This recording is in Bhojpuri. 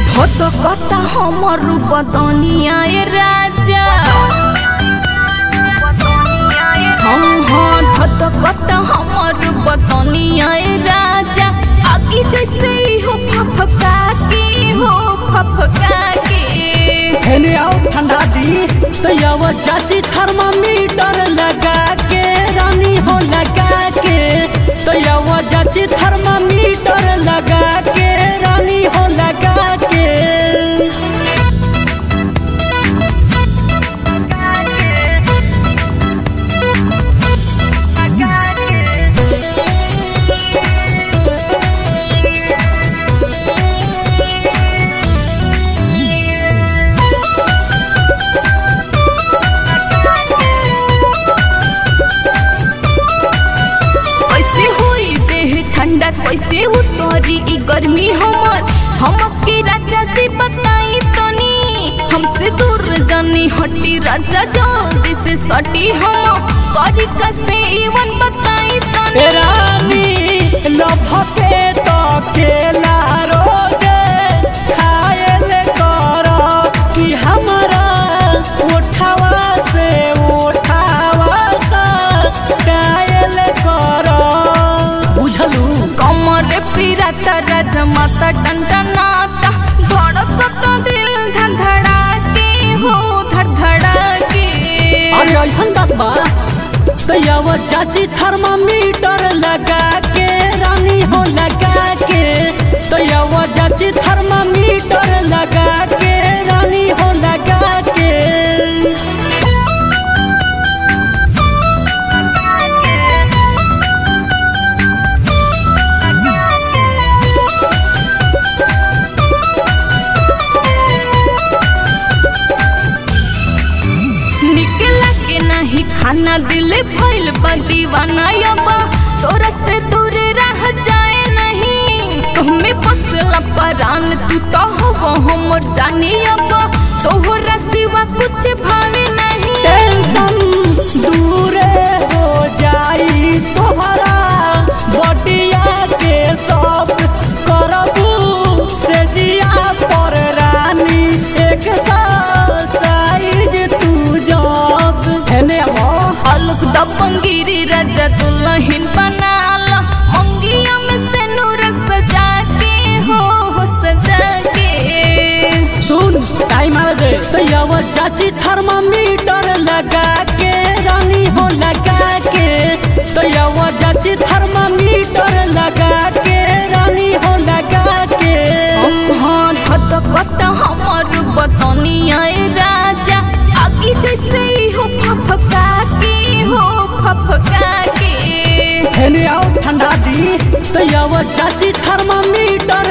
হত কথা हमर बदनिया ए राजा हाँ हाँ धत कत हमर बदनिया ए राजा आगे जैसे ही हो फफका के हो फफका के हेने आओ ठंडा दी तो यव चाची थर्मामीटर लगा के रानी हो लगा के तो यव चाची थर्मामीटर लगा के रानी हो लगा के कैसे होई देह ठंडा कैसे उतरी ई गर्मी हमर हमके राजा जी बताई तनी हमसे दूर जानी हटी राजा जल्दी से सटी हम करी कसे इवन बताई तनी ए रानी लभके तो केला रोजे खाएल कर कि हमारा उठावा से उठावा सा कायल कर बुझलू कमर पिराता राजा माता टंटनाता धड़कता दिल धड़धड़ा के हो धड़धड़ा के अरे ऐसन बात बा तो यव चाची थर्मामीटर लगा के रानी हो लगा के तो यव चाची थर्मामीटर लगा के रानी हो लगा के निकला के नहीं खाना दिल भइल बा दीवाना यबा तोरा से दूर रह जाए नहीं तुम्हें बसला परान तू तो हो हमर जानी यबा तोहरा सिवा कुछ भावे नहीं टेंशन दूरे हो जाई तोहरा बटिया के सब करबू से जिया पर रानी एक साइज तू जब हेने अब अलग दबंगिरी राजा दुल्हन बनाला मंगिया में से नूर सजा के हो हो सजा के सुन टाइम आ दे तो यव चाची थर्मामीटर लगा के रानी हो लगा के तो यव चाची थर्मामीटर लगा के रानी हो लगा के हाँ धत कत हमर बतनिया ए राजा आगे जैसे ही हो फफका के हो फफका के हेने आओ ठंडा दी तो यव चाची थर्मामीटर